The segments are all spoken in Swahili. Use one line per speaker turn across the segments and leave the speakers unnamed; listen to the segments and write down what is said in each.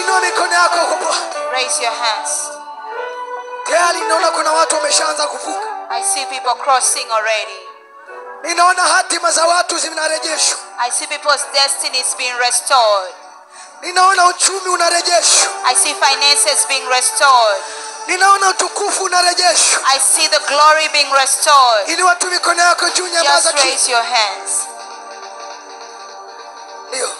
inua mikono yako kwa Bwana.
Raise your hands.
Tayari ninaona kuna watu wameshaanza kuvuka.
I see people crossing already.
Ninaona hatima za watu zinarejeshwa.
I see people's destinies being restored.
Ninaona uchumi unarejeshwa.
I see finances being restored.
Ninaona utukufu unarejeshwa.
I see the glory being restored.
Inua tu mikono yako juu, nyamaza
Just
tu.
raise your hands.
Ndio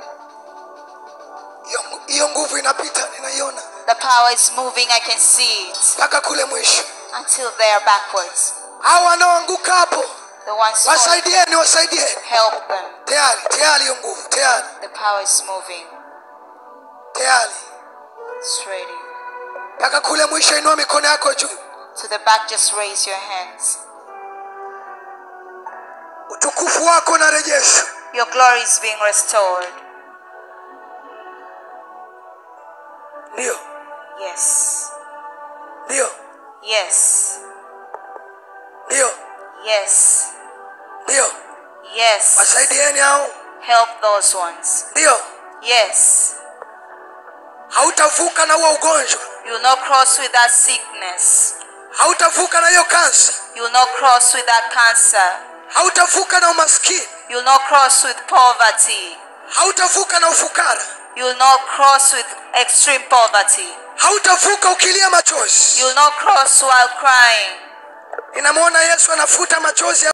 hiyo ngu- hiyo nguvu inapita, ninaiona
The power is moving. I can see it
mpaka kule mwisho.
until they are backwards.
Hao wanaoanguka hapo,
The ones falling,
wasaidieni, wasaidieni.
help them.
Tayari, tayari hiyo nguvu, tayari,
The power is moving.
tayari
It's ready.
mpaka kule mwisho. Inua mikono yako juu.
To the back, just raise your hands.
Utukufu wako unarejeshwa.
Your glory is being restored.
Ndio,
Yes.
ndio,
Yes.
ndio,
Yes.
ndio.
Yes.
Wasaidieni hao.
Help those ones.
Ndio,
Yes.
hautavuka na huo ugonjwa,
You will not cross with that sickness.
hautavuka na hiyo kansa,
You will not cross with that cancer.
hautavuka na umaskini,
You will not cross with poverty.
hautavuka na ufukara,
You will not cross with extreme poverty.
hautavuka ukilia machozi.
You will not cross while crying.
Ninamwona Yesu anafuta machozi ya